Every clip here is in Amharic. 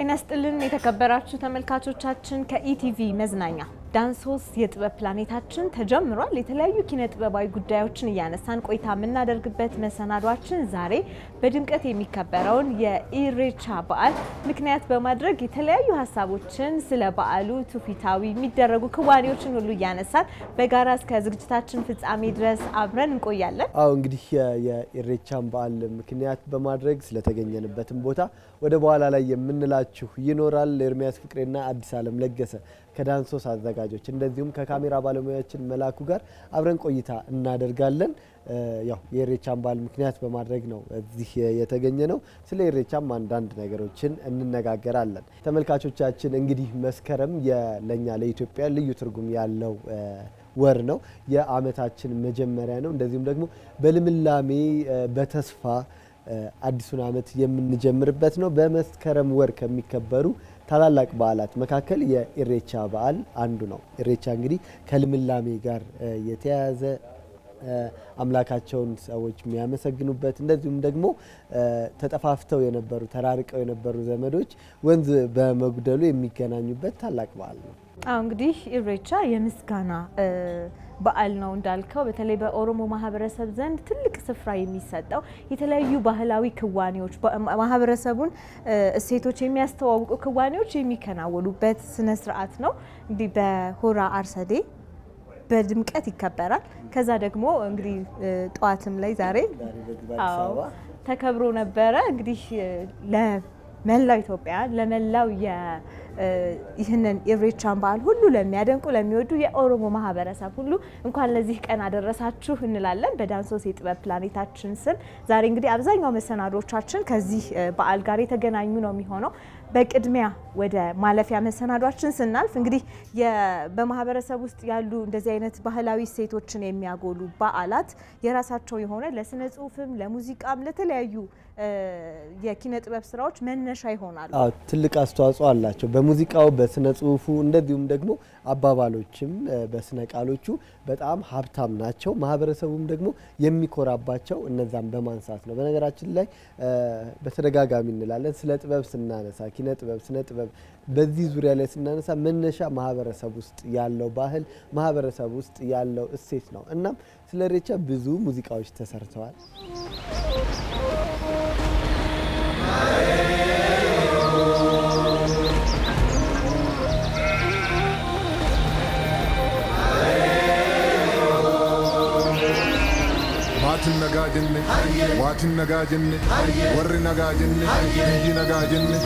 ጤና ስጥልን የተከበራችሁ ተመልካቾቻችን ከኢቲቪ መዝናኛ ዳንሶስ የጥበብ ፕላኔታችን ተጀምሯል። የተለያዩ ኪነ ጥበባዊ ጉዳዮችን እያነሳን ቆይታ የምናደርግበት መሰናዷችን ዛሬ በድምቀት የሚከበረውን የኢሬቻ በዓል ምክንያት በማድረግ የተለያዩ ሀሳቦችን ስለ በዓሉ ትውፊታዊ የሚደረጉ ክዋኔዎችን ሁሉ እያነሳን በጋራ እስከ ዝግጅታችን ፍጻሜ ድረስ አብረን እንቆያለን። አዎ እንግዲህ የኢሬቻን በዓል ምክንያት በማድረግ ስለተገኘንበትም ቦታ ወደ በኋላ ላይ የምንላችሁ ይኖራል። ኤርሚያስ ፍቅሬና አዲስ አለም ለገሰ ከዳንሶስ አዘጋጆች እንደዚሁም ከካሜራ ባለሙያችን መላኩ ጋር አብረን ቆይታ እናደርጋለን። ያው የኢሬቻን በዓል ምክንያት በማድረግ ነው እዚህ የተገኘ ነው። ስለ ኢሬቻም አንዳንድ ነገሮችን እንነጋገራለን። ተመልካቾቻችን እንግዲህ መስከረም ለእኛ ለኢትዮጵያ ልዩ ትርጉም ያለው ወር ነው። የዓመታችን መጀመሪያ ነው። እንደዚሁም ደግሞ በልምላሜ በተስፋ አዲሱን ዓመት የምንጀምርበት ነው። በመስከረም ወር ከሚከበሩ ታላላቅ በዓላት መካከል የኢሬቻ በዓል አንዱ ነው። ኢሬቻ እንግዲህ ከልምላሜ ጋር የተያያዘ አምላካቸውን ሰዎች የሚያመሰግኑበት እንደዚሁም ደግሞ ተጠፋፍተው የነበሩ ተራርቀው የነበሩ ዘመዶች ወንዝ በመጉደሉ የሚገናኙበት ታላቅ በዓል ነው። አዎ እንግዲህ ኢሬቻ የምስጋና በዓል ነው እንዳልከው፣ በተለይ በኦሮሞ ማህበረሰብ ዘንድ ትልቅ ስፍራ የሚሰጠው የተለያዩ ባህላዊ ክዋኔዎች ማህበረሰቡን እሴቶች የሚያስተዋውቁ ክዋኔዎች የሚከናወኑበት ስነ ስርዓት ነው። እንግዲህ በሆራ አርሰዴ በድምቀት ይከበራል። ከዛ ደግሞ እንግዲህ ጠዋትም ላይ ዛሬ አዎ ተከብሮ ነበረ። እንግዲህ ለመላው ኢትዮጵያ ለመላው ይህንን ኢሬቻን በዓል ሁሉ ለሚያደንቁ ለሚወዱ የኦሮሞ ማህበረሰብ ሁሉ እንኳን ለዚህ ቀን አደረሳችሁ እንላለን በዳንሶስ የጥበብ ፕላኔታችን ስም። ዛሬ እንግዲህ አብዛኛው መሰናዶቻችን ከዚህ በዓል ጋር የተገናኙ ነው የሚሆነው። በቅድሚያ ወደ ማለፊያ መሰናዷችን ስናልፍ እንግዲህ በማህበረሰብ ውስጥ ያሉ እንደዚህ አይነት ባህላዊ እሴቶችን የሚያጎሉ በዓላት የራሳቸው የሆነ ለስነ ጽሁፍም፣ ለሙዚቃም፣ ለተለያዩ የኪነ ጥበብ ስራዎች መነሻ ይሆናሉ። አዎ ትልቅ አስተዋጽኦ አላቸው። በሙዚቃው በስነ ጽሁፉ እንደዚሁም ደግሞ አባባሎችም በስነ ቃሎቹ በጣም ሀብታም ናቸው። ማህበረሰቡም ደግሞ የሚኮራባቸው እነዛን በማንሳት ነው። በነገራችን ላይ በተደጋጋሚ እንላለን ስለ ጥበብ ስናነሳ ኪነ ጥበብ፣ ስነ ጥበብ በዚህ ዙሪያ ላይ ስናነሳ መነሻ ማህበረሰብ ውስጥ ያለው ባህል ማህበረሰብ ውስጥ ያለው እሴት ነው። እናም ስለ ኢሬቻ ብዙ ሙዚቃዎች ተሰርተዋል። maatiin nagaa jenne waatiin nagaa jenne warri nagaa jenne biyyi nagaa jenne.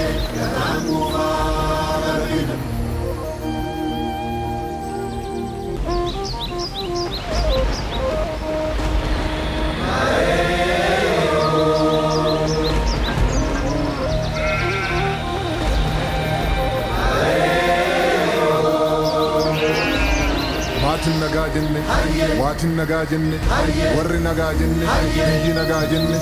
maatiin nagaa jenne waatiin nagaa jenne warri nagaa jenne biyyi nagaa jenne.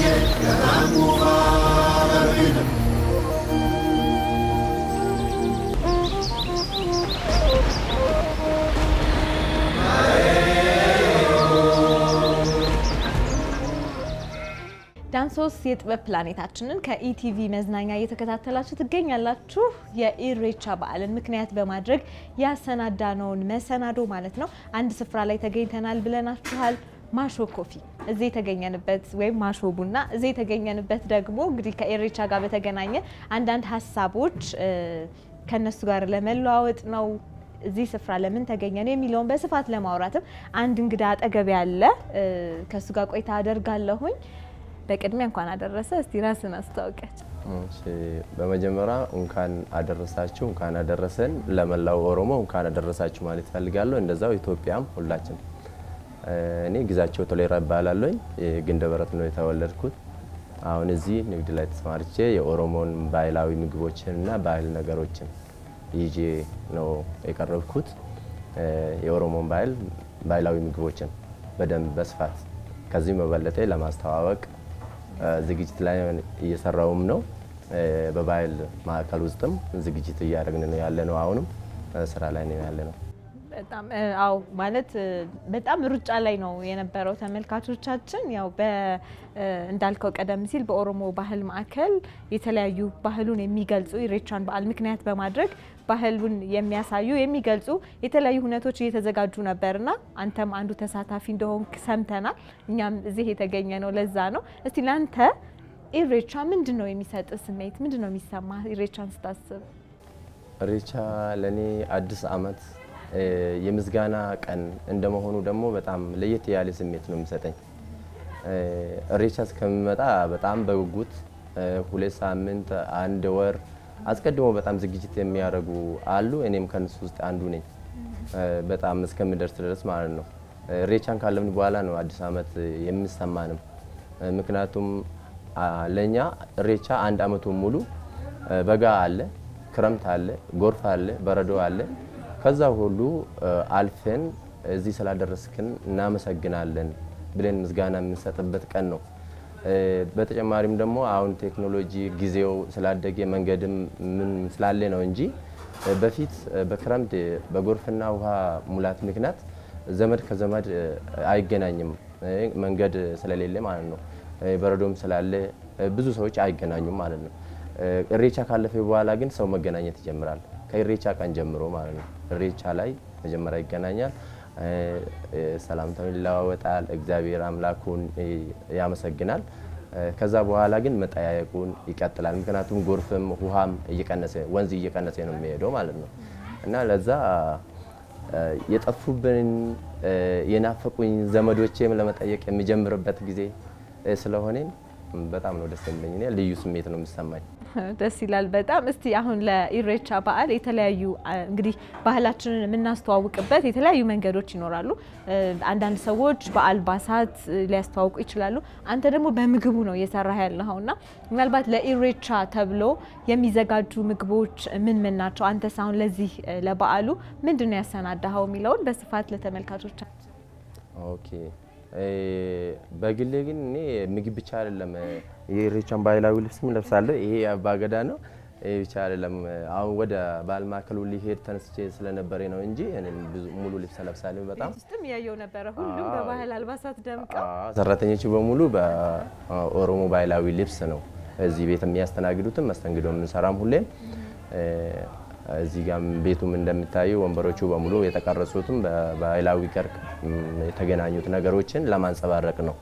ዳንሶስ የጥበብ ፕላኔታችንን ከኢቲቪ መዝናኛ እየተከታተላችሁ ትገኛላችሁ። የኢሬቻ በዓልን ምክንያት በማድረግ ያሰናዳነውን መሰናዶ ማለት ነው አንድ ስፍራ ላይ ተገኝተናል ብለናችኋል። ማሾ ኮፊ እዚህ የተገኘንበት ወይም ማሾ ቡና እዚህ የተገኘንበት ደግሞ እንግዲህ ከኢሬቻ ጋር በተገናኘ አንዳንድ ሀሳቦች ከነሱ ጋር ለመለዋወጥ ነው። እዚህ ስፍራ ለምን ተገኘን የሚለውን በስፋት ለማውራትም አንድ እንግዳ አጠገብ ያለ ከእሱ ጋር ቆይታ አደርጋለሁኝ። በቅድሚያ እንኳን አደረሰ። እስቲ ራስን አስታውቂያቸው። በመጀመሪያ እንኳን አደረሳችሁ፣ እንኳን አደረሰን። ለመላው ኦሮሞ እንኳን አደረሳችሁ ማለት ፈልጋለሁ። እንደዛው ኢትዮጵያም ሁላችን። እኔ ግዛቸው ቶሌራ እባላለሁኝ። ግንደ በረት ነው የተወለድኩት። አሁን እዚህ ንግድ ላይ ተሰማርቼ የኦሮሞን ባህላዊ ምግቦችን እና ባህል ነገሮችን ይዤ ነው የቀረብኩት። የኦሮሞን ባህል ባህላዊ ምግቦችን በደንብ በስፋት ከዚህ መበለጠ ለማስተዋወቅ ዝግጅት ላይ እየሰራውም ነው። በባህል ማዕከል ውስጥም ዝግጅት እያደረግን ነው ያለ ነው። አሁንም ስራ ላይ ነው ያለ ነው። በጣም እ፣ አዎ ማለት እ፣ በጣም ሩጫ ላይ ነው የነበረው ተመልካቾቻችን። ያው በ እ፣ እንዳልከው ቀደም ሲል በኦሮሞ ባህል ማዕከል የተለያዩ ባህሉን የሚገልጹ ኢሬቻን በዓል ምክንያት በማድረግ ባህሉን የሚያሳዩ የሚገልጹ የተለያዩ ሁነቶች እየተዘጋጁ ነበርና አንተም አንዱ ተሳታፊ እንደሆንክ ሰምተናል። እኛም እዚህ የተገኘ ነው ለዛ ነው። እስቲ ለአንተ ኢሬቻ ምንድን ነው የሚሰጥ ስሜት? ምንድን ነው የሚሰማ ኢሬቻን ስታስብ? ኢሬቻ ለእኔ አዲስ ዓመት እ፣ የምስጋና ቀን እንደመሆኑ ደግሞ በጣም ለየት ያለ ስሜት ነው የሚሰጠኝ። እ፣ ኢሬቻ እስከሚመጣ በጣም በጉጉት እ፣ ሁለት ሳምንት አንድ ወር አስቀድሞ በጣም ዝግጅት የሚያደርጉ አሉ። እኔም ከነሱ ውስጥ አንዱ ነኝ። እ፣ በጣም እስከሚደርስ ድረስ ማለት ነው። ኢሬቻን ካለምን በኋላ ነው አዲስ ዓመት የሚሰማንም። እ፣ ምክንያቱም አ፣ ለእኛ ኢሬቻ አንድ ዓመቱን ሙሉ እ፣ በጋ አለ ክረምት አለ፣ ጎርፍ አለ፣ በረዶ አለ። ከዛ ሁሉ እ፣ አልፈን እዚህ ስላደረስክን እናመሰግናለን ብለን ምስጋና የምንሰጥበት ቀን ነው። እ፣ በተጨማሪም ደግሞ አሁን ቴክኖሎጂ ጊዜው ስላደገ መንገድም ምን ስላለ ነው እንጂ እ፣ በፊት እ፣ በክረምት በጎርፍና ውሃ ሙላት ምክንያት ዘመድ ከዘመድ እ፣ አይገናኝም እ፣ መንገድ ስለሌለ ማለት ነው። እ፣ በረዶም ስላለ እ፣ ብዙ ሰዎች አይገናኙም ማለት ነው። ኢሬቻ ካለፈ በኋላ ግን ሰው መገናኘት ይጀምራል። ከኢሬቻ ቀን ጀምሮ ማለት ነው። ኢሬቻ ላይ መጀመሪያ ይገናኛል፣ እ፣ እ፣ ሰላምታውን ይለዋወጣል፣ እግዚአብሔር አምላኩን እ፣ ያመሰግናል። እ፣ ከዛ በኋላ ግን መጠያየቁን ይቀጥላል። ምክንያቱም ጎርፍም ውሃም እየቀነሰ ወንዝ እየቀነሰ ነው የሚሄደው ማለት ነው እና ለዛ እ፣ የጠፉብን እ፣ የናፈቁኝ ዘመዶቼም ለመጠየቅ የሚጀምርበት ጊዜ እ፣ ስለሆነ በጣም ነው ደስ የሚለኝ። እኔ ልዩ ስሜት ነው የሚሰማኝ። ደስ ይላል በጣም። እስቲ አሁን ለኢሬቻ በዓል የተለያዩ አ፣ እንግዲህ ባህላችንን የምናስተዋውቅበት የተለያዩ መንገዶች ይኖራሉ። እ፣ አንዳንድ ሰዎች በአልባሳት እ፣ ሊያስተዋውቁ ይችላሉ። አንተ ደግሞ በምግቡ ነው እየሰራህ ያለኸው እና ምናልባት ለኢሬቻ ተብሎ የሚዘጋጁ ምግቦች ምን ምን ናቸው? አንተስ አሁን ለዚህ እ፣ ለበዓሉ ምንድን ነው ያሰናዳኸው የሚለውን በስፋት ለተመልካቾቻችን ኦኬ እ፣ በግሌ ግን እኔ ምግብ ብቻ አይደለም እ፣ የኢሬቻን ባህላዊ ልብስም ለብሳለሁ። ይሄ አባገዳ ነው። ይሄ ብቻ አይደለም። አሁን ወደ ባህል ማዕከሉ ሊሄድ ተነስቼ ስለነበረ ነው እንጂ እኔም ብዙ ሙሉ ልብስ ለብሳለሁ። በጣም ቤት ውስጥም እያየው ነበረ። ሁሉም አዎ። በባህል አልባሳት ደምቀው አዎ፣ ሰራተኞቹ በሙሉ በኦሮሞ ባህላዊ ልብስ ነው እዚህ ቤት የሚያስተናግዱትም መስተንግዶ የምንሰራም ሁሌም እ፣ እዚህ ጋም ቤቱም እንደሚታዩ ወንበሮቹ በሙሉ የተቀረጹትም በባህላዊ ጨርቅ ም፣ የተገናኙት ነገሮችን ለማንጸባረቅ ነው።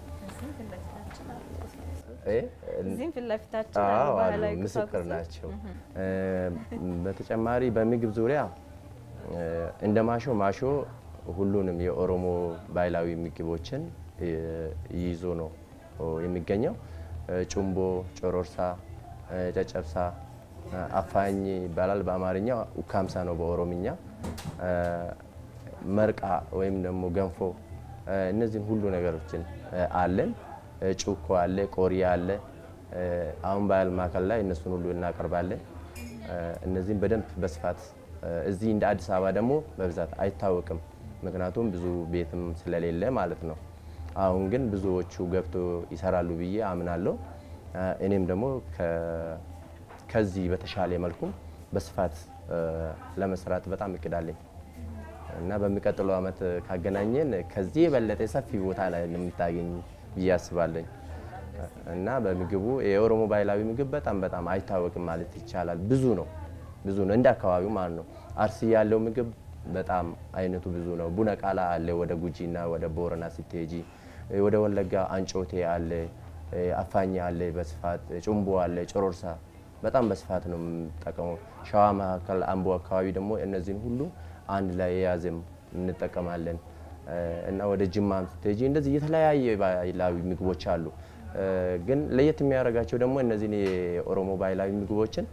እ፣ እዚህም ፊት ለፊታችን አዎ ያሉ አሉ፣ ባህላዊ ምስክር ቁሳቁሶች ናቸው። እ፣ በተጨማሪ በምግብ ዙሪያ እ፣ እንደ ማሾ ማሾ ሁሉንም የኦሮሞ ባህላዊ ምግቦችን እ፣ ይዞ ነው የሚገኘው። እ፣ ጩምቦ፣ ጮሮርሳ፣ እ፣ ጨጨብሳ፣ እ፣ አፋኝ ይባላል በአማርኛ፣ ኡካምሳ ነው በኦሮምኛ። እ፣ መርቃ ወይም ደግሞ ገንፎ እ፣ እነዚህን ሁሉ ነገሮችን እ፣ አለን። እ፣ ጩኮ አለ፣ ቆሪ አለ። እ፣ አሁን ባህል ማዕከል ላይ እነሱን ሁሉ እናቀርባለን። እ፣ እነዚህም በደንብ በስፋት እ፣ እዚህ እንደ አዲስ አበባ ደግሞ በብዛት አይታወቅም፣ ምክንያቱም ብዙ ቤትም ስለሌለ ማለት ነው። አሁን ግን ብዙዎቹ ገብቶ ይሰራሉ ብዬ አምናለሁ። እ፣ እኔም ደግሞ ከ- ከዚህ በተሻለ መልኩም በስፋት እ፣ ለመስራት በጣም እቅዳለኝ እና በሚቀጥለው ዓመት ካገናኘን ከዚህ የበለጠ ሰፊ ቦታ ላይ የምታገኝ ብዬ አስባለኝ። እና በምግቡ የኦሮሞ ባህላዊ ምግብ በጣም በጣም አይታወቅም ማለት ይቻላል። ብዙ ነው ብዙ ነው እንደ አካባቢው ማለት ነው። አርሲ ያለው ምግብ በጣም አይነቱ ብዙ ነው። ቡነ ቃላ አለ ወደ ጉጂና ወደ ቦረና ስትሄጂ፣ ወደ ወለጋ አንጮቴ አለ፣ አፋኝ አለ በስፋት ጩምቦ አለ፣ ጮሮርሳ በጣም በስፋት ነው የምንጠቀመው። ሸዋ መካከል አምቦ አካባቢ ደግሞ እነዚህን ሁሉ አንድ ላይ የያዘም እንጠቀማለን እና ወደ ጅማም ስትሄጂ እንደዚህ የተለያየ ባህላዊ ምግቦች አሉ። ግን ለየት የሚያደርጋቸው ደግሞ እነዚህን የኦሮሞ ባህላዊ ምግቦችን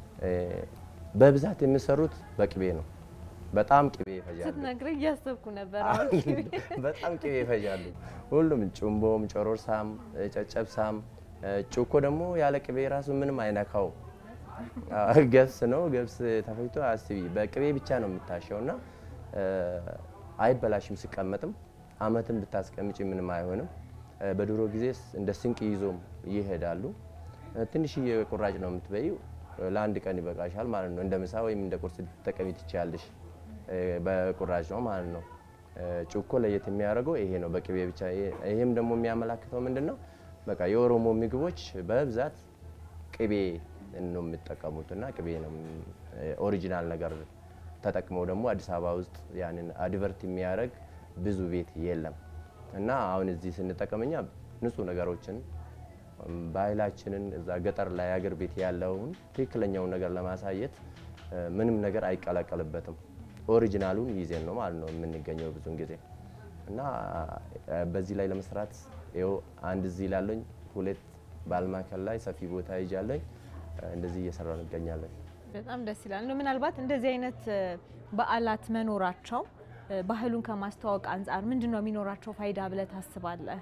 በብዛት የሚሰሩት በቅቤ ነው። በጣም ቅቤ ይፈጃሉ። ስትነግረኝ እያሰብኩ ነበር። በጣም ቅቤ ይፈጃሉ። ሁሉም ጩምቦም፣ ጮሮርሳም፣ ጨጨብሳም፣ ጩኮ ደግሞ ያለ ቅቤ ራሱ ምንም አይነካው። ገብስ ነው። ገብስ ተፈጭቶ አስቢ በቅቤ ብቻ ነው የምታሸው እና አይበላሽም። ሲቀመጥም አመትን ብታስቀምጪ ምንም አይሆንም። በድሮ ጊዜ እንደ ስንቅ ይዞም ይሄዳሉ። ትንሽዬ ቁራጭ ነው የምትበይው፣ ለአንድ ቀን ይበቃሻል ማለት ነው። እንደ ምሳ ወይም እንደ ቁርስ ልትጠቀሚ ትችያለሽ። በቁራጭ ነው ማለት ነው። ጩኮ ለየት የሚያደርገው ይሄ ነው፣ በቅቤ ብቻ። ይሄም ደግሞ የሚያመላክተው ምንድን ነው? በቃ የኦሮሞ ምግቦች በብዛት ቅቤ ነው የሚጠቀሙት እና ቅቤ ነው ኦሪጂናል ነገር ተጠቅመው ደግሞ አዲስ አበባ ውስጥ ያንን አድቨርት የሚያደርግ ብዙ ቤት የለም እና አሁን እዚህ ስንጠቀም እኛ ንጹህ ነገሮችን ባህላችንን እዛ ገጠር ላይ አገር ቤት ያለውን ትክክለኛውን ነገር ለማሳየት ምንም ነገር አይቀላቀልበትም። ኦሪጂናሉን ይዜን ነው ማለት ነው የምንገኘው ብዙን ጊዜ እና በዚህ ላይ ለመስራት ይኸው አንድ እዚህ ላለኝ ሁለት ባልማከል ላይ ሰፊ ቦታ ይዣለኝ እንደዚህ እየሰራ እንገኛለን። በጣም ደስ ይላል። እንደው ምናልባት እንደዚህ አይነት በዓላት መኖራቸው ባህሉን ከማስተዋወቅ አንጻር ምንድን ነው የሚኖራቸው ፋይዳ ብለህ ታስባለህ?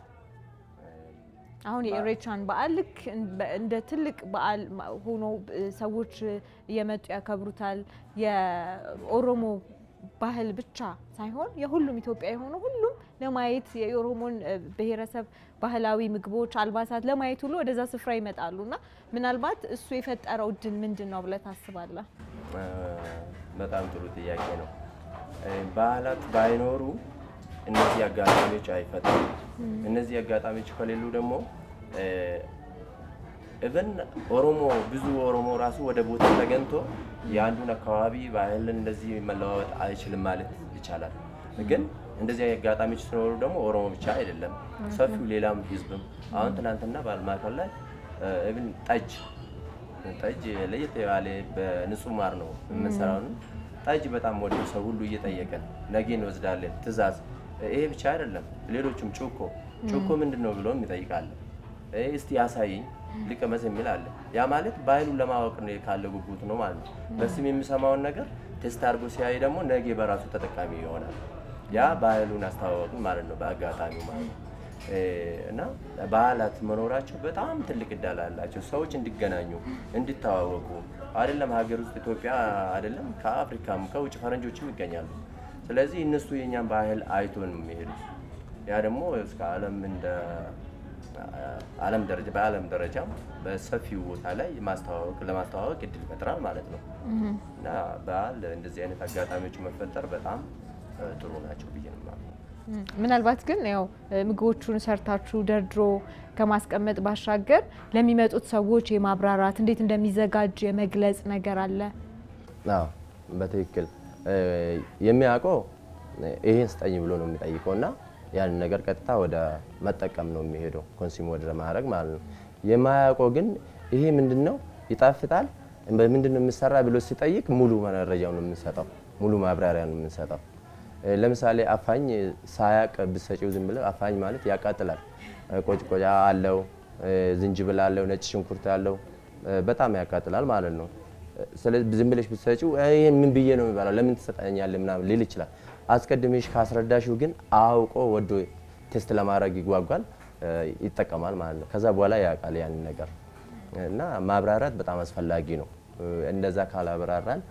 አሁን የኢሬቻን በዓል ልክ እንደ ትልቅ በዓል ሆኖ ሰዎች እየመጡ ያከብሩታል። የኦሮሞ ባህል ብቻ ሳይሆን የሁሉም ኢትዮጵያ የሆነ ሁሉም ለማየት የኦሮሞን ብሔረሰብ ባህላዊ ምግቦች፣ አልባሳት ለማየት ሁሉ ወደዛ ስፍራ ይመጣሉ እና ምናልባት እሱ የፈጠረው እድል ምንድን ነው ብለህ ታስባለህ? በጣም ጥሩ ጥያቄ ነው። በዓላት ባይኖሩ እነዚህ አጋጣሚዎች አይፈጠሩም። እነዚህ አጋጣሚዎች ከሌሉ ደግሞ እብን ኦሮሞ ብዙ ኦሮሞ ራሱ ወደ ቦታ ተገኝቶ የአንዱን አካባቢ ባህልን እንደዚህ መለዋወጥ አይችልም ማለት ይቻላል። ግን እንደዚህ አጋጣሚዎች ሲኖሩ ደግሞ ኦሮሞ ብቻ አይደለም ሰፊው ሌላም ህዝብም አሁን ትናንትና ባልማከል ላይ እብን ጠጅ ጠጅ ለየት ያለ በንጹህ ማር ነው የምንሰራው። ጠጅ በጣም ወደ ሰው ሁሉ እየጠየቀን ነገ እንወስዳለን ትእዛዝ ይሄ ብቻ አይደለም። ሌሎችም ጩኮ ጩኮ ምንድን ነው ብሎ ይጠይቃል። እስቲ ያሳይኝ ልቀመስ የሚል አለ። ያ ማለት ባህሉን ለማወቅ ነው ካለ ጉጉት ነው ማለት ነው። በስም የሚሰማውን ነገር ቴስት አድርጎ ሲያይ ደግሞ ነገ በራሱ ተጠቃሚ ይሆናል። ያ ባህሉን አስተዋወቅን ማለት ነው በአጋጣሚው ማለት ነው። እና በዓላት መኖራቸው በጣም ትልቅ እድል አላቸው። ሰዎች እንዲገናኙ እንዲተዋወቁ አይደለም ሀገር ውስጥ ኢትዮጵያ አይደለም ከአፍሪካም ከውጭ ፈረንጆችም ይገኛሉ። ስለዚህ እነሱ የእኛን ባህል አይቶ ነው የሚሄዱት። ያ ደግሞ እስከ ዓለም እንደ ዓለም ደረጃ በዓለም ደረጃም በሰፊው ቦታ ላይ ማስተዋወቅ ለማስተዋወቅ እድል ይፈጥራል ማለት ነው እና በዓል እንደዚህ አይነት አጋጣሚዎች መፈጠር በጣም ጥሩ ናቸው ብዬ ነው የማምነው። ምናልባት ግን ያው ምግቦቹን ሰርታችሁ ደርድሮ ከማስቀመጥ ባሻገር ለሚመጡት ሰዎች የማብራራት እንዴት እንደሚዘጋጅ የመግለጽ ነገር አለ። አዎ በትክክል የሚያውቀው ይሄን ስጠኝ ብሎ ነው የሚጠይቀው እና ያንን ነገር ቀጥታ ወደ መጠቀም ነው የሚሄደው ኮንሱም ወደ ማድረግ ማለት ነው። የማያውቀው ግን ይሄ ምንድን ነው ይጣፍጣል፣ በምንድን ነው የሚሰራ ብሎ ሲጠይቅ ሙሉ መረጃው ነው የምንሰጠው፣ ሙሉ ማብራሪያ ነው የምንሰጠው። ለምሳሌ አፋኝ ሳያቅ ብሰጪው ዝም ብለው አፋኝ ማለት ያቃጥላል። ቆጭቆጫ አለው፣ ዝንጅብል አለው፣ ነጭ ሽንኩርት አለው፣ በጣም ያቃጥላል ማለት ነው። ስለዚህ ዝም ብለሽ ብትሰጪው ይሄን ምን ብዬ ነው የሚባለው ለምን ትሰጠኛለህ ምናምን ሊል ይችላል። አስቀድሜሽ ካስረዳሽው ግን አውቆ ወዶ ቴስት ለማድረግ ይጓጓል፣ ይጠቀማል ማለት ነው። ከዛ በኋላ ያውቃል ያንን ነገር እና ማብራራት በጣም አስፈላጊ ነው። እንደዛ ካላብራራን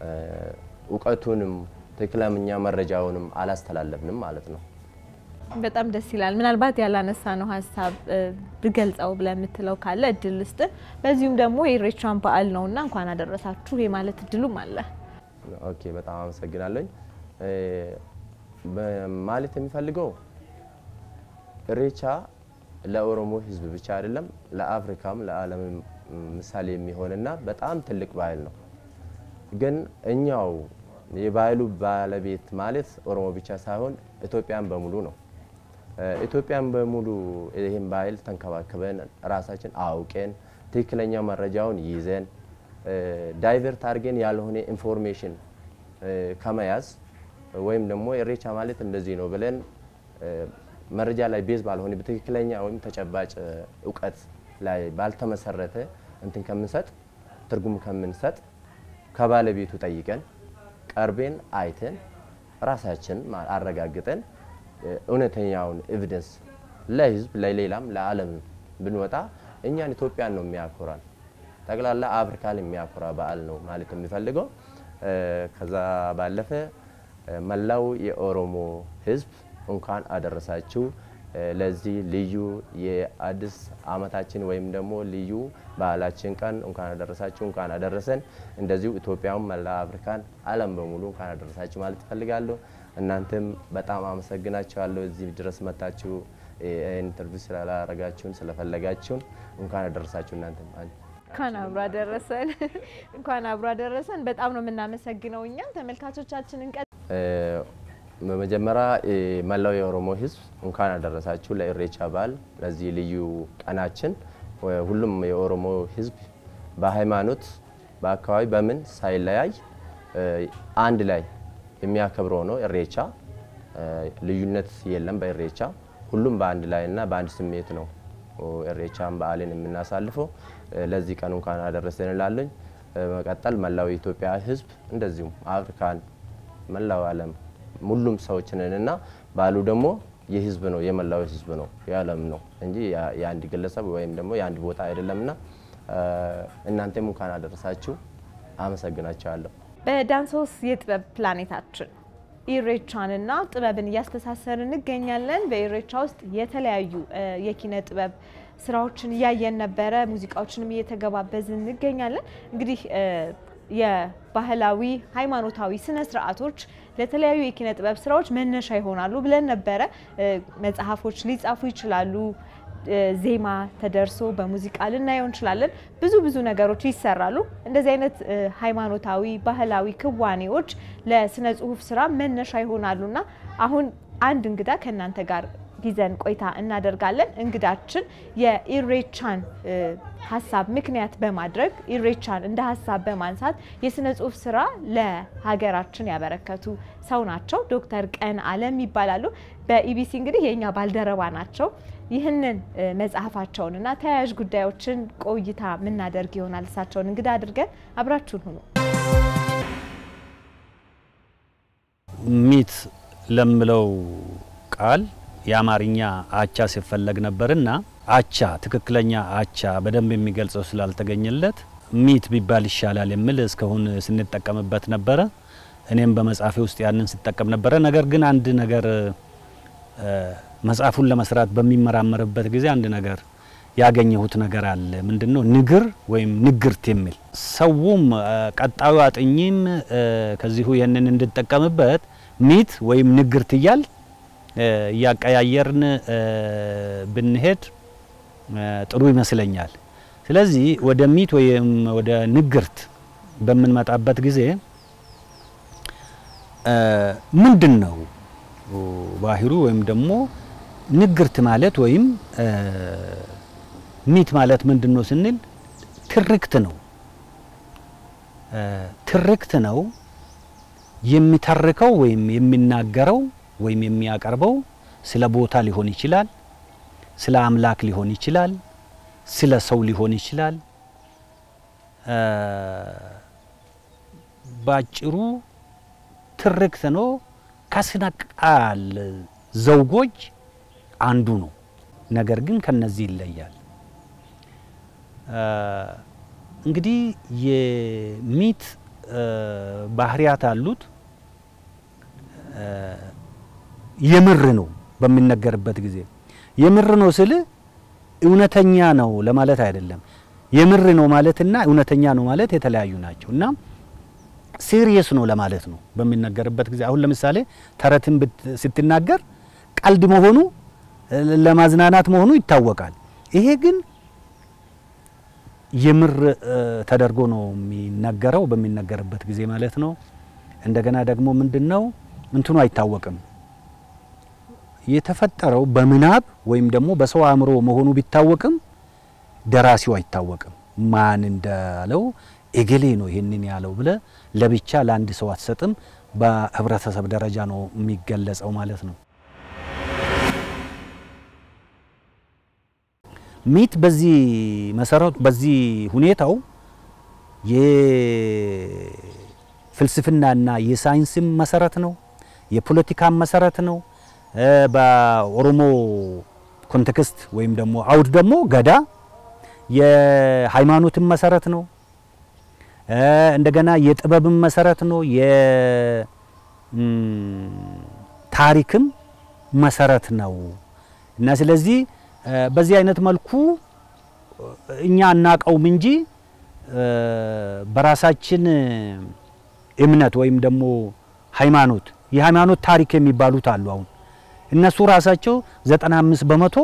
እውቀቱንም ትክክለኛ መረጃውንም አላስተላለፍንም ማለት ነው። በጣም ደስ ይላል። ምናልባት ያላነሳ ነው ሀሳብ ብገልጸው ብለህ የምትለው ካለ እድል ስጥ። በዚሁም ደግሞ የኢሬቻን በዓል ነውና እንኳን አደረሳችሁ የማለት እድሉም አለ። ኦኬ፣ በጣም አመሰግናለኝ። ማለት የሚፈልገው ኢሬቻ ለኦሮሞ ሕዝብ ብቻ አይደለም ለአፍሪካም ለዓለም ምሳሌ የሚሆንና በጣም ትልቅ ባህል ነው። ግን እኛው የባህሉ ባለቤት ማለት ኦሮሞ ብቻ ሳይሆን ኢትዮጵያን በሙሉ ነው። ኢትዮጵያን በሙሉ ይህን ባህል ተንከባክበን ራሳችን አውቀን ትክክለኛ መረጃውን ይዘን ዳይቨርት አድርገን ያልሆነ ኢንፎርሜሽን ከመያዝ ወይም ደግሞ ኢሬቻ ማለት እንደዚህ ነው ብለን መረጃ ላይ ቤዝ ባልሆነ በትክክለኛ ወይም ተጨባጭ እውቀት ላይ ባልተመሰረተ እንትን ከምንሰጥ ትርጉም ከምንሰጥ ከባለቤቱ ጠይቀን ቀርቤን አይተን ራሳችን አረጋግጠን እውነተኛውን ኤቪደንስ ለህዝብ ለሌላም ለዓለም ብንወጣ እኛን ኢትዮጵያን ነው የሚያኮራን። ጠቅላላ አፍሪካን የሚያኮራ በዓል ነው ማለት የሚፈልገው። ከዛ ባለፈ መላው የኦሮሞ ህዝብ እንኳን አደረሳችሁ። ለዚህ ልዩ የአዲስ ዓመታችን ወይም ደግሞ ልዩ ባህላችን ቀን እንኳን አደረሳችሁ እንኳን አደረሰን። እንደዚሁ ኢትዮጵያም መላ አፍሪካን ዓለም በሙሉ እንኳን አደረሳችሁ ማለት እፈልጋለሁ። እናንተም በጣም አመሰግናችኋለሁ እዚህ ድረስ መጣችሁ ኢንተርቪው ስላላረጋችሁን ስለፈለጋችሁን እንኳን አደረሳችሁ እናንተም እንኳን አብሮ አደረሰን። እንኳን አብሮ አደረሰን። በጣም ነው የምናመሰግነው። እኛም ተመልካቾቻችንን ቀ በመጀመሪያ መላው የኦሮሞ ሕዝብ እንኳን አደረሳችሁ ለኢሬቻ በዓል ለዚህ ልዩ ቀናችን። ሁሉም የኦሮሞ ሕዝብ በሃይማኖት በአካባቢ በምን ሳይለያይ አንድ ላይ የሚያከብረው ነው ኢሬቻ። ልዩነት የለም በኢሬቻ ሁሉም በአንድ ላይ እና በአንድ ስሜት ነው ኢሬቻን በዓልን የምናሳልፈው። ለዚህ ቀን እንኳን አደረሰን እላለኝ። በመቀጠል መላው የኢትዮጵያ ሕዝብ እንደዚሁም አፍሪካን መላው ዓለም ሁሉም ሰዎች ነን እና በዓሉ ደግሞ የህዝብ ነው፣ የመላው ህዝብ ነው፣ የዓለም ነው እንጂ የአንድ ግለሰብ ወይም ደግሞ የአንድ ቦታ አይደለምና እናንተም እንኳን አደረሳችሁ። አመሰግናችኋለሁ። በዳንሶስ የጥበብ ፕላኔታችን ኢሬቻንና ጥበብን እያስተሳሰር እንገኛለን። በኢሬቻ ውስጥ የተለያዩ የኪነ ጥበብ ስራዎችን እያየን ነበረ። ሙዚቃዎችንም እየተገባበዝን እንገኛለን። እንግዲህ የባህላዊ ሃይማኖታዊ ስነ ስርዓቶች ለተለያዩ የኪነ ጥበብ ስራዎች መነሻ ይሆናሉ ብለን ነበረ። መጽሐፎች ሊጻፉ ይችላሉ። ዜማ ተደርሶ በሙዚቃ ልናየው እንችላለን። ብዙ ብዙ ነገሮች ይሰራሉ። እንደዚህ አይነት ሃይማኖታዊ ባህላዊ ክዋኔዎች ለስነ ጽሁፍ ስራ መነሻ ይሆናሉና አሁን አንድ እንግዳ ከእናንተ ጋር ይዘን ቆይታ እናደርጋለን። እንግዳችን የኢሬቻን ሀሳብ ምክንያት በማድረግ ኢሬቻን እንደ ሀሳብ በማንሳት የስነ ጽሁፍ ስራ ለሀገራችን ያበረከቱ ሰው ናቸው። ዶክተር ቀን አለም ይባላሉ። በኢቢሲ እንግዲህ የእኛ ባልደረባ ናቸው። ይህንን መጽሐፋቸውን እና ተያያዥ ጉዳዮችን ቆይታ የምናደርግ ይሆናል። እሳቸውን እንግዳ አድርገን አብራችሁን ሁኑ። ሚት ለምለው ቃል የአማርኛ አቻ ሲፈለግ ነበርና አቻ ትክክለኛ አቻ በደንብ የሚገልጸው ስላልተገኘለት ሚት ቢባል ይሻላል የሚል እስካሁን ስንጠቀምበት ነበረ። እኔም በመጽሐፌ ውስጥ ያንን ስጠቀም ነበረ። ነገር ግን አንድ ነገር መጽሐፉን ለመስራት በሚመራመርበት ጊዜ አንድ ነገር ያገኘሁት ነገር አለ። ምንድነው? ንግር ወይም ንግርት የሚል ሰውም ቀጣዩ አጥኚም ከዚሁ ይህንን እንድጠቀምበት ሚት ወይም ንግርት እያል እያቀያየርን ብንሄድ ጥሩ ይመስለኛል። ስለዚህ ወደ ሚት ወይም ወደ ንግርት በምንመጣበት ጊዜ ምንድን ነው ባህሩ ወይም ደግሞ ንግርት ማለት ወይም ሚት ማለት ምንድን ነው ስንል ትርክት ነው። ትርክት ነው የሚተርከው ወይም የሚናገረው ወይም የሚያቀርበው ስለ ቦታ ሊሆን ይችላል፣ ስለ አምላክ ሊሆን ይችላል፣ ስለ ሰው ሊሆን ይችላል። ባጭሩ ትርክት ነው። ከስነ ቃል ዘውጎች አንዱ ነው። ነገር ግን ከነዚህ ይለያል። እንግዲህ የሚት ባህሪያት አሉት። የምር ነው በሚነገርበት ጊዜ የምር ነው ስል እውነተኛ ነው ለማለት አይደለም። የምር ነው ማለትና እውነተኛ ነው ማለት የተለያዩ ናቸው እና ሲሪየስ ነው ለማለት ነው በሚነገርበት ጊዜ። አሁን ለምሳሌ ተረትን ስትናገር ቀልድ መሆኑ ለማዝናናት መሆኑ ይታወቃል። ይሄ ግን የምር ተደርጎ ነው የሚነገረው በሚነገርበት ጊዜ ማለት ነው። እንደገና ደግሞ ምንድነው እንትኑ አይታወቅም። የተፈጠረው በምናብ ወይም ደግሞ በሰው አእምሮ መሆኑ ቢታወቅም ደራሲው አይታወቅም። ማን እንዳለው እገሌ ነው ይሄንን ያለው ብለ ለብቻ ለአንድ ሰው አትሰጥም። በህብረተሰብ ደረጃ ነው የሚገለጸው ማለት ነው። ሚት በዚህ መሰረቱ በዚህ ሁኔታው የፍልስፍናና የሳይንስም መሰረት ነው። የፖለቲካም መሰረት ነው። በኦሮሞ ኮንቴክስት ወይም ደግሞ አውድ ደግሞ ገዳ የሃይማኖትም መሰረት ነው። እንደገና የጥበብም መሰረት ነው። የታሪክም መሰረት ነው እና ስለዚህ በዚህ አይነት መልኩ እኛ አናቀውም እንጂ በራሳችን እምነት ወይም ደግሞ ሃይማኖት የሃይማኖት ታሪክ የሚባሉት አሉ። አሁን እነሱ ራሳቸው 95 በመቶ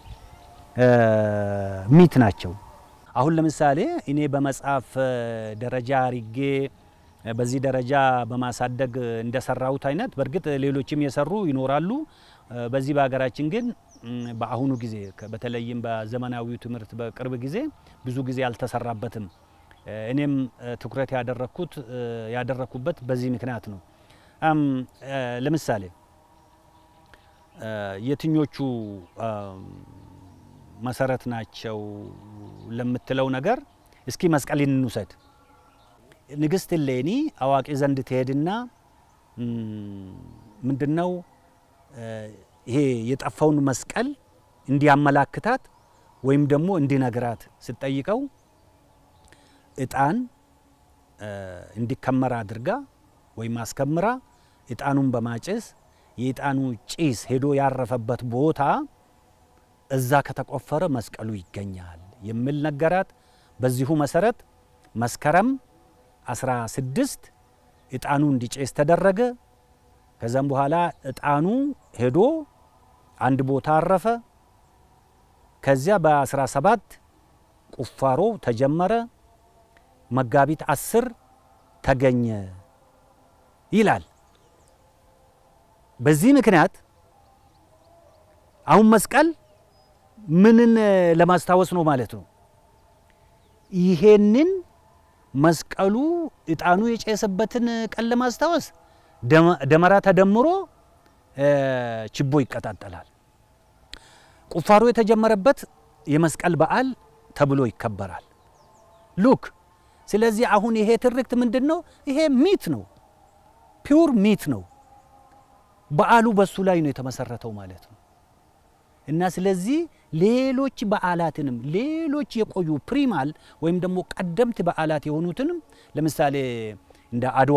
ሚት ናቸው። አሁን ለምሳሌ እኔ በመጽሐፍ ደረጃ አርጌ በዚህ ደረጃ በማሳደግ እንደሰራሁት አይነት በእርግጥ ሌሎችም የሰሩ ይኖራሉ። በዚህ በሀገራችን ግን በአሁኑ ጊዜ በተለይም በዘመናዊው ትምህርት በቅርብ ጊዜ ብዙ ጊዜ አልተሰራበትም። እኔም ትኩረት ያደረኩት ያደረኩበት በዚህ ምክንያት ነው። ለምሳሌ የትኞቹ መሰረት ናቸው ለምትለው ነገር እስኪ መስቀልን እንውሰድ። ንግስት እሌኒ አዋቂ ዘንድ ትሄድና ምንድነው ይሄ የጠፋውን መስቀል እንዲያመላክታት ወይም ደግሞ እንዲነግራት ስትጠይቀው እጣን እንዲከመር አድርጋ ወይም አስከምራ እጣኑን በማጨስ የእጣኑ ጭስ ሄዶ ያረፈበት ቦታ እዛ ከተቆፈረ መስቀሉ ይገኛል የሚል ነገራት። በዚሁ መሰረት መስከረም 16 እጣኑ እንዲጨስ ተደረገ። ከዛም በኋላ እጣኑ ሄዶ አንድ ቦታ አረፈ። ከዚያ በ17 ቁፋሮ ተጀመረ። መጋቢት አስር ተገኘ ይላል። በዚህ ምክንያት አሁን መስቀል ምንን ለማስታወስ ነው ማለት ነው? ይሄንን መስቀሉ እጣኑ የጨሰበትን ቀን ለማስታወስ ደመራ ተደምሮ ችቦ ይቀጣጠላል። ቁፋሮ የተጀመረበት የመስቀል በዓል ተብሎ ይከበራል። ሉክ ስለዚህ አሁን ይሄ ትርክት ምንድን ነው? ይሄ ሚት ነው፣ ፒውር ሚት ነው። በዓሉ በሱ ላይ ነው የተመሰረተው ማለት ነው። እና ስለዚህ ሌሎች በዓላትንም ሌሎች የቆዩ ፕሪማል ወይም ደግሞ ቀደምት በዓላት የሆኑትንም ለምሳሌ እንደ አድዋ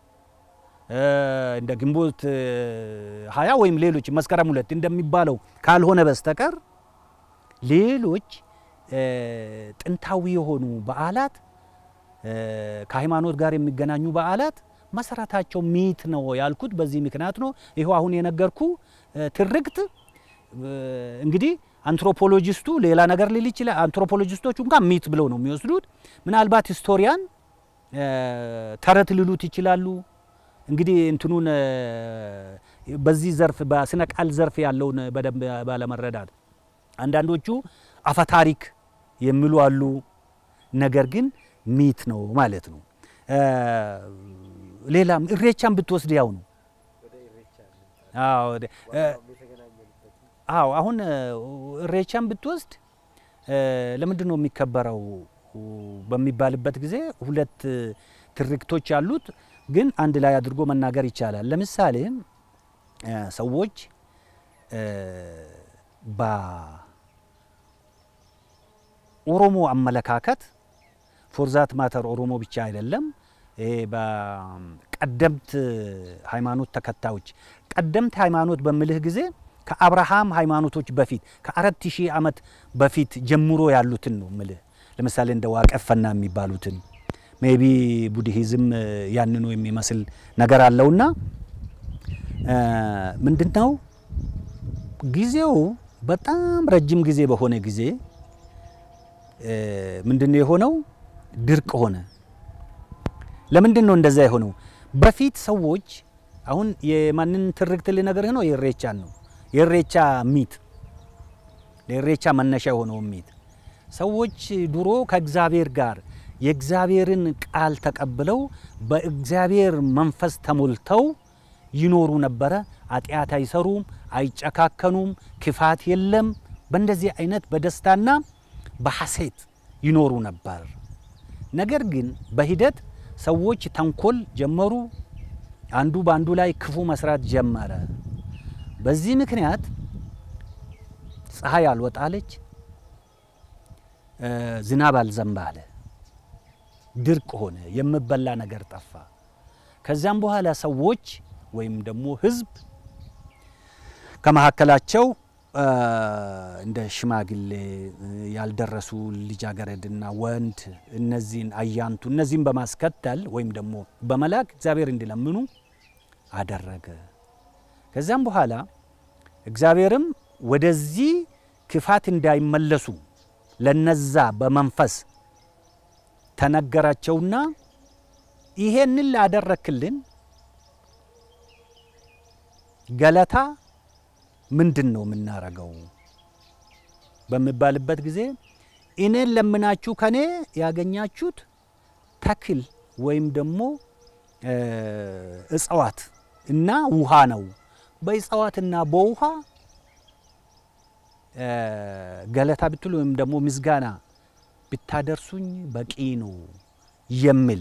እንደ ግንቦት ሀያ ወይም ሌሎች መስከረም ሁለት እንደሚባለው ካልሆነ በስተቀር ሌሎች ጥንታዊ የሆኑ በዓላት ከሃይማኖት ጋር የሚገናኙ በዓላት መሰረታቸው ሚት ነው ያልኩት በዚህ ምክንያት ነው። ይኸው አሁን የነገርኩ ትርክት እንግዲህ አንትሮፖሎጂስቱ ሌላ ነገር ሊል ይችላል። አንትሮፖሎጂስቶቹ እንኳን ሚት ብለው ነው የሚወስዱት። ምናልባት ሂስቶሪያን ተረት ሊሉት ይችላሉ። እንግዲህ እንትኑን በዚህ ዘርፍ በስነ ቃል ዘርፍ ያለውን በደንብ ባለመረዳት አንዳንዶቹ አፈታሪክ የሚሉ አሉ። ነገር ግን ሚት ነው ማለት ነው። ሌላም እሬቻን ብትወስድ ያው ነው። አዎ አሁን እሬቻን ብትወስድ ለምንድን ነው የሚከበረው በሚባልበት ጊዜ ሁለት ትርክቶች አሉት፣ ግን አንድ ላይ አድርጎ መናገር ይቻላል። ለምሳሌ ሰዎች በኦሮሞ አመለካከት ፎርዛት ማተር ኦሮሞ ብቻ አይደለም ይሄ በቀደምት ሃይማኖት ተከታዮች ቀደምት ሃይማኖት በምልህ ጊዜ ከአብርሃም ሃይማኖቶች በፊት ከአራት ሺህ ዓመት በፊት ጀምሮ ያሉትን ነው ምልህ። ለምሳሌ እንደ ዋቀፈና የሚባሉትን ሜቢ ቡድሂዝም ያንኑ የሚመስል ነገር አለውና ምንድን ነው ጊዜው በጣም ረጅም ጊዜ በሆነ ጊዜ ምንድን ነው የሆነው? ድርቅ ሆነ። ለምንድን ነው እንደዛ የሆነው? በፊት ሰዎች አሁን የማንን ትርክት ልነግርህ ነው? የእሬቻን ነው። የእሬቻ ሚት ለእሬቻ መነሻ የሆነው ሚት ሰዎች ድሮ ከእግዚአብሔር ጋር የእግዚአብሔርን ቃል ተቀብለው በእግዚአብሔር መንፈስ ተሞልተው ይኖሩ ነበረ። ኃጢአት አይሰሩም፣ አይጨካከኑም፣ ክፋት የለም። በእንደዚህ አይነት በደስታና በሐሴት ይኖሩ ነበር። ነገር ግን በሂደት ሰዎች ተንኮል ጀመሩ። አንዱ በአንዱ ላይ ክፉ መስራት ጀመረ። በዚህ ምክንያት ፀሐይ አልወጣለች፣ ዝናብ አልዘንብ አለ፣ ድርቅ ሆነ፣ የሚበላ ነገር ጠፋ። ከዚያም በኋላ ሰዎች ወይም ደግሞ ሕዝብ ከመካከላቸው እንደ ሽማግሌ ያልደረሱ ልጃገረድና ወንድ እነዚህን አያንቱ እነዚህን በማስከተል ወይም ደግሞ በመላክ እግዚአብሔር እንዲለምኑ አደረገ። ከዚያም በኋላ እግዚአብሔርም ወደዚህ ክፋት እንዳይመለሱ ለነዛ በመንፈስ ተነገራቸውና ይሄንን ላደረክልን ገለታ ምንድን ነው የምናረገው በሚባልበት ጊዜ እኔን ለምናችሁ ከኔ ያገኛችሁት ተክል ወይም ደግሞ እጽዋት እና ውሃ ነው። በእጽዋትና በውሃ ገለታ ብትሉ ወይም ደግሞ ምስጋና ብታደርሱኝ በቂ ነው የሚል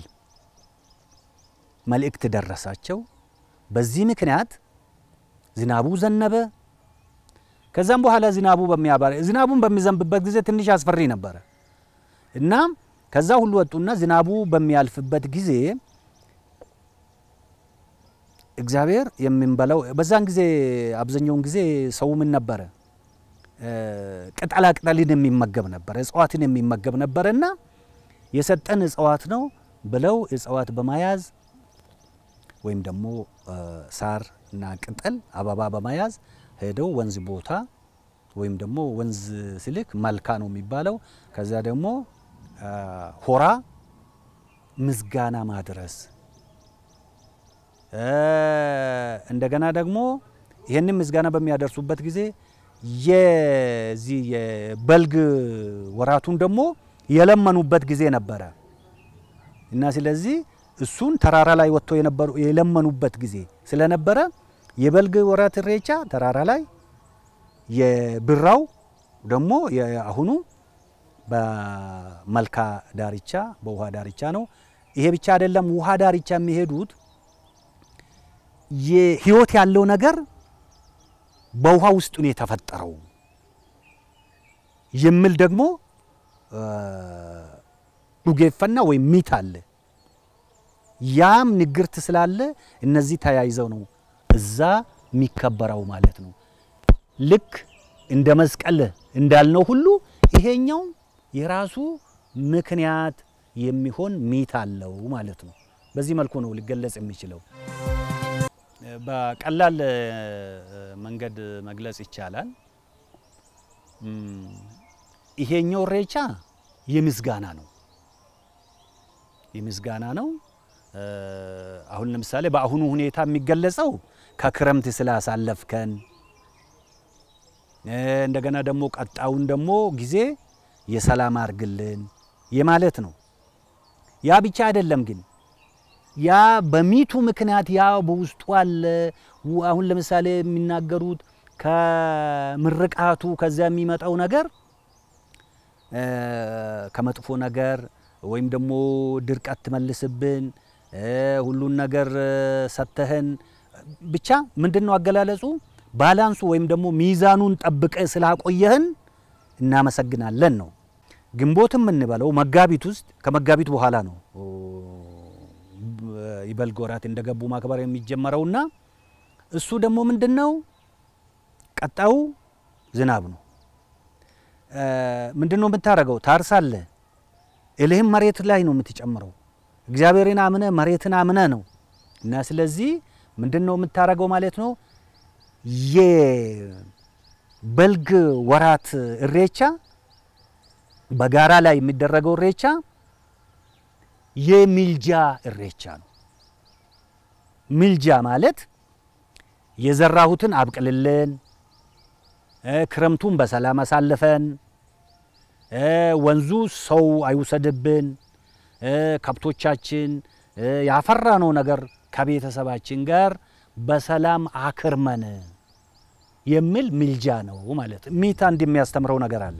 መልእክት ደረሳቸው። በዚህ ምክንያት ዝናቡ ዘነበ። ከዛም በኋላ ዝናቡ በሚያባር ዝናቡን በሚዘንብበት ጊዜ ትንሽ አስፈሪ ነበረ እና ከዛ ሁሉ ወጡና ዝናቡ በሚያልፍበት ጊዜ እግዚአብሔር የምንበላው በዛን ጊዜ አብዛኛውን ጊዜ ሰው ምን ነበረ ቅጠላ ቅጠልን የሚመገብ ነበረ፣ እጽዋትን የሚመገብ ነበረ እና የሰጠን እጽዋት ነው ብለው እጽዋት በመያዝ ወይም ደግሞ ሳር እና ቅጠል አበባ በመያዝ ሄደው ወንዝ ቦታ ወይም ደግሞ ወንዝ ስልክ መልካ ነው የሚባለው። ከዚያ ደግሞ ሆራ ምስጋና ማድረስ እንደገና ደግሞ ይህንን ምስጋና በሚያደርሱበት ጊዜ የዚህ የበልግ ወራቱን ደግሞ የለመኑበት ጊዜ ነበረ እና ስለዚህ እሱን ተራራ ላይ ወጥተው የነበሩ የለመኑበት ጊዜ ስለነበረ የበልግ ወራት ኢሬቻ ተራራ ላይ የብራው ደግሞ የአሁኑ በመልካ ዳርቻ በውሃ ዳርቻ ነው። ይሄ ብቻ አይደለም። ውሃ ዳርቻ የሚሄዱት የህይወት ያለው ነገር በውሃ ውስጥ ነው የተፈጠረው የሚል ደግሞ ዱጌፈና ወይም ሚት አለ። ያም ንግርት ስላለ እነዚህ ተያይዘው ነው እዛ የሚከበረው ማለት ነው። ልክ እንደ መስቀል እንዳልነው ሁሉ ይሄኛው የራሱ ምክንያት የሚሆን ሚት አለው ማለት ነው። በዚህ መልኩ ነው ሊገለጽ የሚችለው። በቀላል መንገድ መግለጽ ይቻላል። ይሄኛው ኢሬቻ የምስጋና ነው፣ የምስጋና ነው። አሁን ለምሳሌ በአሁኑ ሁኔታ የሚገለጸው ከክረምት ስላሳለፍከን እንደገና ደግሞ ቀጣውን ደግሞ ጊዜ የሰላም አርግልን የማለት ነው። ያ ብቻ አይደለም ግን ያ በሚቱ ምክንያት ያ በውስጡ አለ። አሁን ለምሳሌ የሚናገሩት ከምርቃቱ ከዚያ የሚመጣው ነገር ከመጥፎ ነገር ወይም ደግሞ ድርቀት ትመልስብን ሁሉን ነገር ሰተህን ብቻ ምንድን ነው አገላለጹ ባላንሱ ወይም ደግሞ ሚዛኑን ጠብቀ ስላቆየህን እናመሰግናለን ነው። ግንቦት የምንበለው መጋቢት ውስጥ ከመጋቢት በኋላ ነው የበልግ ወራት እንደገቡ ማክበር የሚጀመረውና እሱ ደግሞ ምንድን ነው ቀጣዩ ዝናብ ነው። ምንድን ነው የምታደርገው? ታርሳለህ። እልህም መሬት ላይ ነው የምትጨምረው። እግዚአብሔርን አምነ መሬትን አምነ ነው እና ስለዚህ ምንድን ነው የምታደርገው ማለት ነው የበልግ ወራት ኢሬቻ በጋራ ላይ የሚደረገው ኢሬቻ የሚልጃ ኢሬቻ ነው። ሚልጃ ማለት የዘራሁትን አብቅልልን፣ ክረምቱን በሰላም አሳልፈን፣ ወንዙ ሰው አይውሰድብን፣ ከብቶቻችን ያፈራነው ነገር ከቤተሰባችን ጋር በሰላም አክርመን የሚል ሚልጃ ነው ማለት። ሚት አንድ የሚያስተምረው ነገር አለ።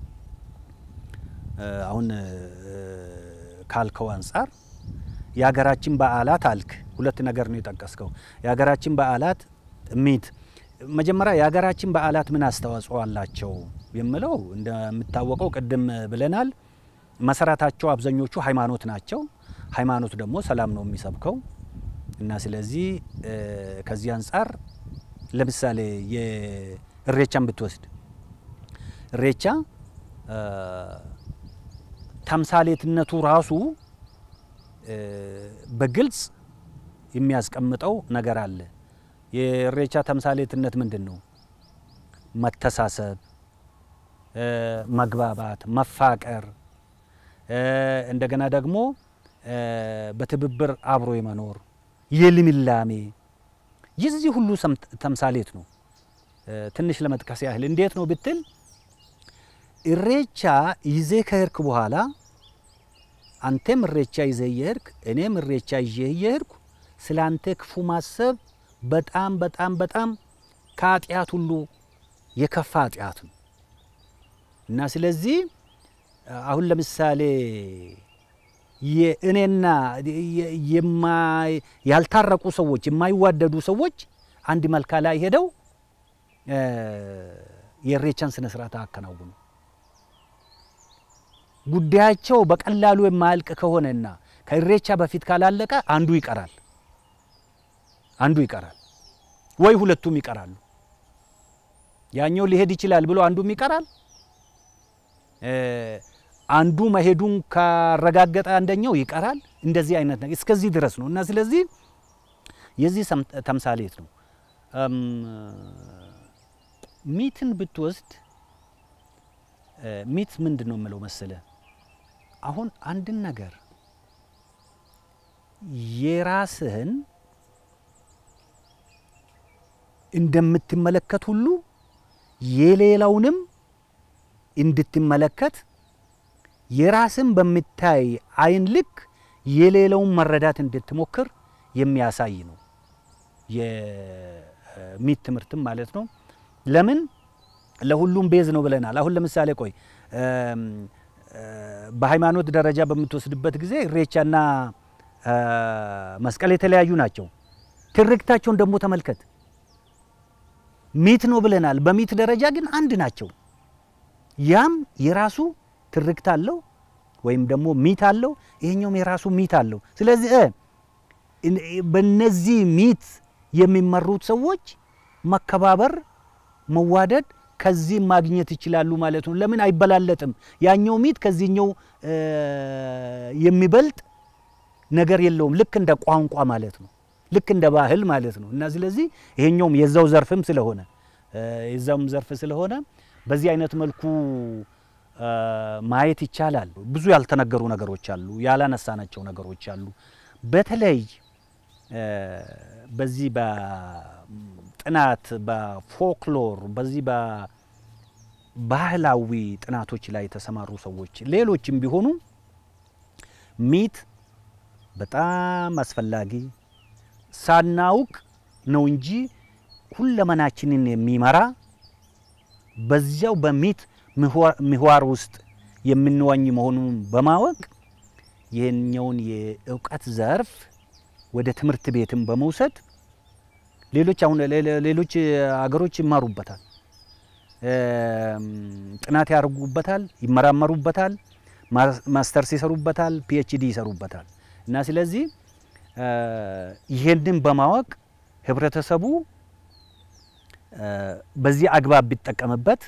አሁን ካልከው አንጻር የሀገራችን በዓላት አልክ። ሁለት ነገር ነው የጠቀስከው። የሀገራችን በዓላት ሚት መጀመሪያ የሀገራችን በዓላት ምን አስተዋጽኦ አላቸው የምለው እንደሚታወቀው ቅድም ብለናል። መሰረታቸው አብዛኞቹ ሃይማኖት ናቸው። ሃይማኖት ደግሞ ሰላም ነው የሚሰብከው እና ስለዚህ ከዚህ አንጻር ለምሳሌ እሬቻን ብትወስድ እሬቻ ተምሳሌትነቱ ራሱ በግልጽ የሚያስቀምጠው ነገር አለ። የእሬቻ ተምሳሌትነት ምንድን ነው? መተሳሰብ፣ መግባባት፣ መፋቀር እንደገና ደግሞ በትብብር አብሮ የመኖር የልምላሜ የዚህ ሁሉ ተምሳሌት ነው። ትንሽ ለመጥቀስ ያህል እንዴት ነው ብትል እሬቻ ይዜ ከሄድክ በኋላ አንተም እሬቻ ይዘህ እየሄድክ እኔም እሬቻ ይዤ እየሄድኩ ስለ አንተ ክፉ ማሰብ በጣም በጣም በጣም ከኃጢአት ሁሉ የከፋ ኃጢአት ነው እና ስለዚህ አሁን ለምሳሌ የእኔና ያልታረቁ ሰዎች የማይዋደዱ ሰዎች አንድ መልካ ላይ ሄደው የእሬቻን ስነ ስርዓት አከናውኑ። ጉዳያቸው በቀላሉ የማያልቅ ከሆነና ከእሬቻ በፊት ካላለቀ አንዱ ይቀራል አንዱ ይቀራል ወይ ሁለቱም ይቀራሉ። ያኛው ሊሄድ ይችላል ብሎ አንዱም ይቀራል። አንዱ መሄዱን ካረጋገጠ አንደኛው ይቀራል። እንደዚህ አይነት ነገር እስከዚህ ድረስ ነው እና ስለዚህ የዚህ ተምሳሌት ነው። ሚትን ብትወስድ ሚት ምንድን ነው የምለው መሰለ አሁን አንድን ነገር የራስህን እንደምትመለከት ሁሉ የሌላውንም እንድትመለከት የራስን በምታይ አይን ልክ የሌላውን መረዳት እንድትሞክር የሚያሳይ ነው የሚት ትምህርትም ማለት ነው። ለምን ለሁሉም ቤዝ ነው ብለናል። አሁን ለምሳሌ ቆይ በሃይማኖት ደረጃ በምትወስድበት ጊዜ እሬቻና መስቀል የተለያዩ ናቸው። ትርክታቸውን ደግሞ ተመልከት። ሚት ነው ብለናል። በሚት ደረጃ ግን አንድ ናቸው። ያም የራሱ ትርክት አለው ወይም ደግሞ ሚት አለው፣ ይሄኛውም የራሱ ሚት አለው። ስለዚህ በነዚህ ሚት የሚመሩት ሰዎች መከባበር፣ መዋደድ ከዚህ ማግኘት ይችላሉ ማለት ነው። ለምን አይበላለጥም? ያኛው ሚት ከዚህኛው የሚበልጥ ነገር የለውም። ልክ እንደ ቋንቋ ማለት ነው። ልክ እንደ ባህል ማለት ነው። እና ስለዚህ ይሄኛውም የዛው ዘርፍም ስለሆነ የዛውም ዘርፍ ስለሆነ በዚህ አይነት መልኩ ማየት ይቻላል። ብዙ ያልተነገሩ ነገሮች አሉ፣ ያላነሳናቸው ነገሮች አሉ። በተለይ በዚህ በጥናት በፎክሎር በዚህ በባህላዊ ጥናቶች ላይ የተሰማሩ ሰዎች ሌሎችም ቢሆኑ ሚት በጣም አስፈላጊ ሳናውቅ ነው እንጂ ሁለመናችንን የሚመራ በዚያው በሚት ምህዋር ውስጥ የምንዋኝ መሆኑን በማወቅ ይህኛውን የእውቀት ዘርፍ ወደ ትምህርት ቤትም በመውሰድ ሌሎች አሁን ሌሎች አገሮች ይማሩበታል፣ ጥናት ያደርጉበታል፣ ይመራመሩበታል፣ ማስተርስ ይሰሩበታል፣ ፒኤችዲ ይሰሩበታል እና ስለዚህ ይሄንን በማወቅ ህብረተሰቡ በዚህ አግባብ ቢጠቀምበት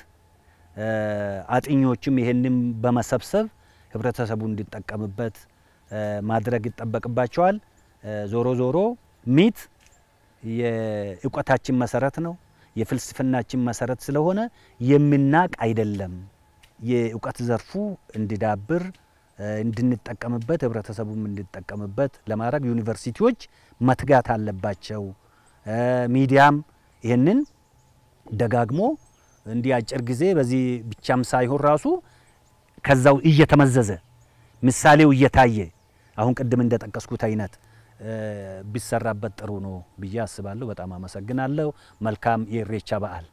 አጥኞችም ይሄንን በመሰብሰብ ህብረተሰቡ እንዲጠቀምበት ማድረግ ይጠበቅባቸዋል። ዞሮ ዞሮ ሚት የእውቀታችን መሰረት ነው፣ የፍልስፍናችን መሰረት ስለሆነ የምናቅ አይደለም። የእውቀት ዘርፉ እንዲዳብር እንድንጠቀምበት ህብረተሰቡም እንዲጠቀምበት ለማድረግ ዩኒቨርሲቲዎች መትጋት አለባቸው። ሚዲያም ይህንን ደጋግሞ እንዲህ አጭር ጊዜ በዚህ ብቻም ሳይሆን ራሱ ከዛው እየተመዘዘ ምሳሌው እየታየ አሁን ቅድም እንደጠቀስኩት አይነት ቢሰራበት ጥሩ ነው ብዬ አስባለሁ። በጣም አመሰግናለሁ። መልካም የኢሬቻ በዓል።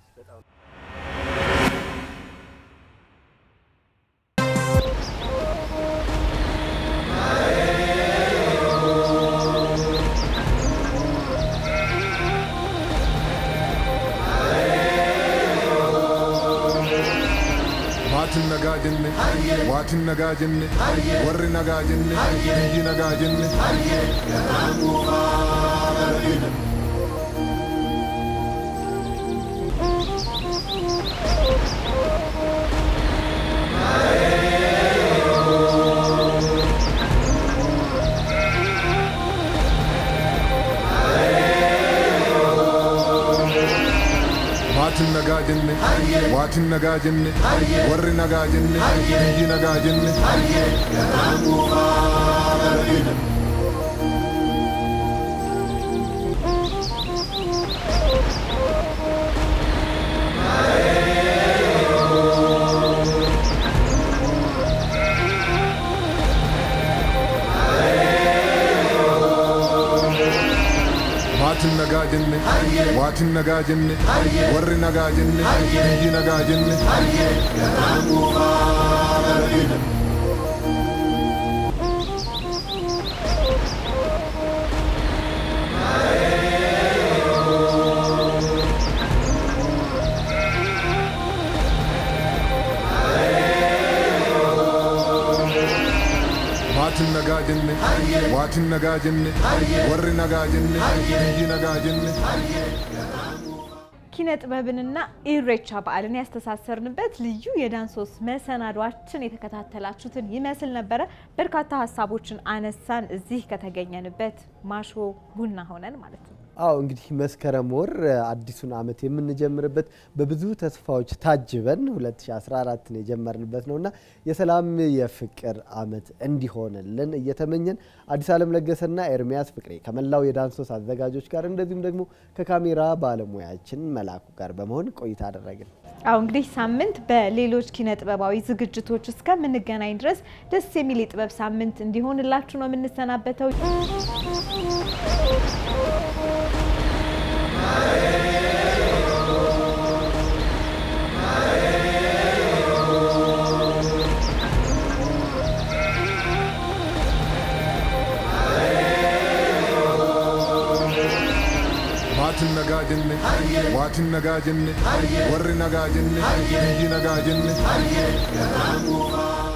maatiin nagaa jenne waatiin nagaa jenne warri nagaa jenne biyyi nagaa jenne waatin nagaa jenne warri nagaa jenne biyyi nagaa jenne maatin nagaa jenne waatin nagaa jenne warri nagaa jenne biyyi nagaa jenne maatin nagaa jenne waatin nagaa jenne warri nagaa jenne biyyi nagaa jenne ኪነ ጥበብንና ኢሬቻ በዓልን ያስተሳሰርንበት ልዩ የዳንሶስ መሰናዷችን የተከታተላችሁትን ይመስል ነበረ። በርካታ ሀሳቦችን አነሳን እዚህ ከተገኘንበት ማሾ ቡና ሆነን ማለት ነው። አዎ እንግዲህ መስከረም ወር አዲሱን ዓመት የምንጀምርበት በብዙ ተስፋዎች ታጅበን 2014 የጀመርንበት ነውና የሰላም የፍቅር ዓመት እንዲሆንልን እየተመኘን አዲስ ዓለም ለገሰና ኤርሚያስ ፍቅሬ ከመላው የዳንሶስ አዘጋጆች ጋር እንደዚሁም ደግሞ ከካሜራ ባለሙያችን መላኩ ጋር በመሆን ቆይታ አደረግን። አሁ እንግዲህ ሳምንት በሌሎች ኪነ ጥበባዊ ዝግጅቶች እስከምንገናኝ ድረስ ደስ የሚል የጥበብ ሳምንት እንዲሆንላችሁ ነው የምንሰናበተው። maatin nagaa jenne waatin nagaa jenne warri nagaa jenne biyyi nagaa jenne